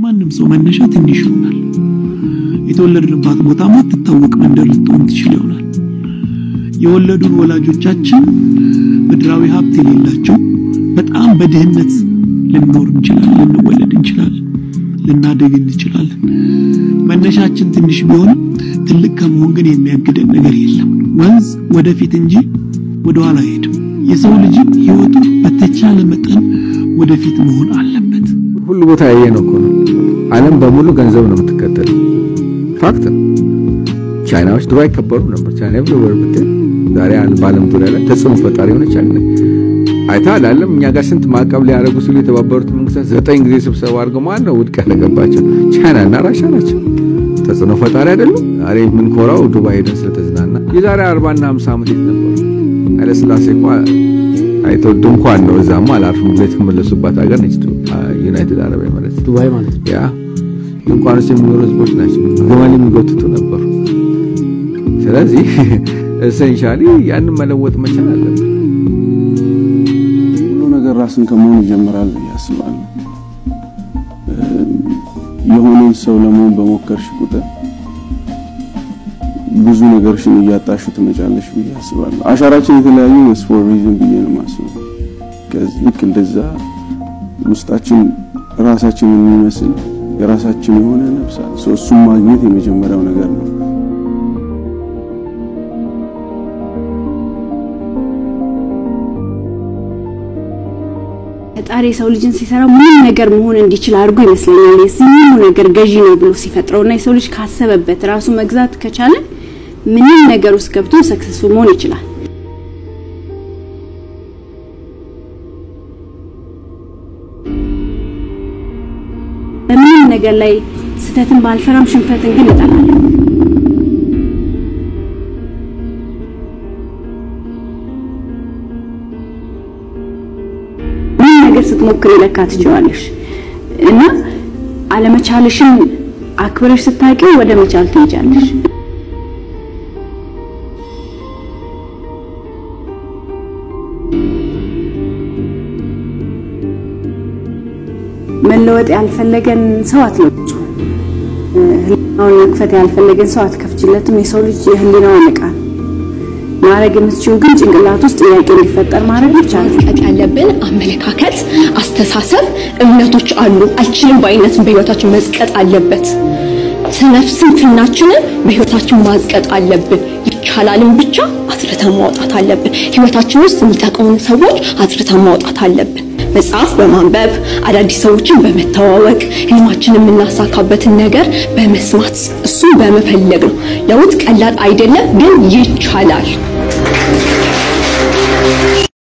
የማንም ሰው መነሻ ትንሽ ይሆናል። የተወለድንባት ቦታ ማትታወቅ መንደር ልትሆን ትችል ይሆናል። የወለዱን ወላጆቻችን ምድራዊ ሀብት የሌላቸው በጣም በድህነት ልንኖር እንችላለን፣ ልንወለድ እንችላለን፣ ልናደግ እንችላለን። መነሻችን ትንሽ ቢሆንም ትልቅ ከመሆን ግን የሚያግደን ነገር የለም። ወንዝ ወደፊት እንጂ ወደ ኋላ አይሄድም። የሰው ልጅም ህይወቱ በተቻለ መጠን ወደፊት መሆን አለበት። ሁሉ ቦታ ያየ ነው እኮ ነው። ዓለም በሙሉ ገንዘብ ነው የምትከተለው። ፋክት ነው። ቻይናዎች ድሮ አይከበሩም ነበር። ቻይና ኤቭሪዌር ብትሄድ ዛሬ በዓለም ዙሪያ ላይ ተጽዕኖ ፈጣሪ የሆነች ቻይና አይተሃል አይደለም? እኛ ጋር ስንት ማዕቀብ ሊያደርጉ ሲሉ የተባበሩት መንግስታት ዘጠኝ ጊዜ ስብሰባ አድርገው ማን ነው ውድቅ ያደረገባቸው? ቻይና እና ራሻ ናቸው። ተጽዕኖ ፈጣሪ አይደሉም? ዛሬ የምንኮራው ዱባይ ሄደን ስለተዝናና። የዛሬ 40 እና 50 ዓመት የት ነበሩ? ኃይለሥላሴ እኮ አይተው ድንኳን ነው እዛማ አላርፍም ብለው የተመለሱባት ሀገር ነች ዩናይትድ አረብ ኤሚሬትስ ዱባይ ማለት ነው። ያ ድንኳን ውስጥ የሚኖሩ ህዝቦች ናቸው። ግመል የሚጎትቱ ነበሩ። ስለዚህ ኤሴንሻሊ ያንን መለወጥ መቻል አለብን። ሁሉ ነገር ራስን ከመሆን ይጀምራል ብዬ አስባለሁ። የሆነን ሰው ለመሆን በሞከርሽ ቁጥር ብዙ ነገርሽን እያጣሹ ትመጫለሽ ብዬ አስባለሁ። አሻራችን የተለያዩ ስፎር ሪዝን ብዬ ነው የማስበው። ከዚህ ልክ እንደዛ ውስጣችን ራሳችንን የሚመስል የራሳችን የሆነ ነፍስ አለ። ሶ እሱን ማግኘት የመጀመሪያው ነገር ነው። ፈጣሪ የሰው ልጅን ሲሰራ ምንም ነገር መሆን እንዲችል አድርጎ ይመስለኛል። የዚህ ሁሉ ነገር ገዢ ነው ብሎ ሲፈጥረውና የሰው ልጅ ካሰበበት ራሱ መግዛት ከቻለ ምንም ነገር ውስጥ ገብቶ ሰክሰስፉል መሆን ይችላል። በምንም ነገር ላይ ስህተትን ባልፈራም ሽንፈትን ግን እጠላለሁ። ምንም ነገር ስትሞክር ለካ ትችዋለሽ እና አለመቻልሽን አክብረሽ ስታቂው ወደ መቻል ትሄጃለሽ። መለወጥ ያልፈለገን ሰው አትለውጩ። ህሊናውን መክፈት ያልፈለገን ሰው አትከፍችለትም። የሰው ልጅ የህሊናውን ዕቃ ነው። ማድረግ የምትችይው ግን ጭንቅላት ውስጥ ጥያቄ እንዲፈጠር ማድረግ ብቻ ነው። ማስቀጥ ያለብን አመለካከት፣ አስተሳሰብ፣ እምነቶች አሉ። አልችልም ባይነትን በህይወታችን መዝቀጥ አለበት። ስነፍ ስንፍናችንን በህይወታችን ማዝቀጥ አለብን። ይቻላልን ብቻ አስርተን ማውጣት አለብን። ህይወታችን ውስጥ የሚጠቅሙን ሰዎች አስርተን ማውጣት አለብን። መጽሐፍ በማንበብ አዳዲስ ሰዎችን በመተዋወቅ ህልማችን የምናሳካበትን ነገር በመስማት እሱን በመፈለግ ነው። ለውጥ ቀላል አይደለም፣ ግን ይቻላል።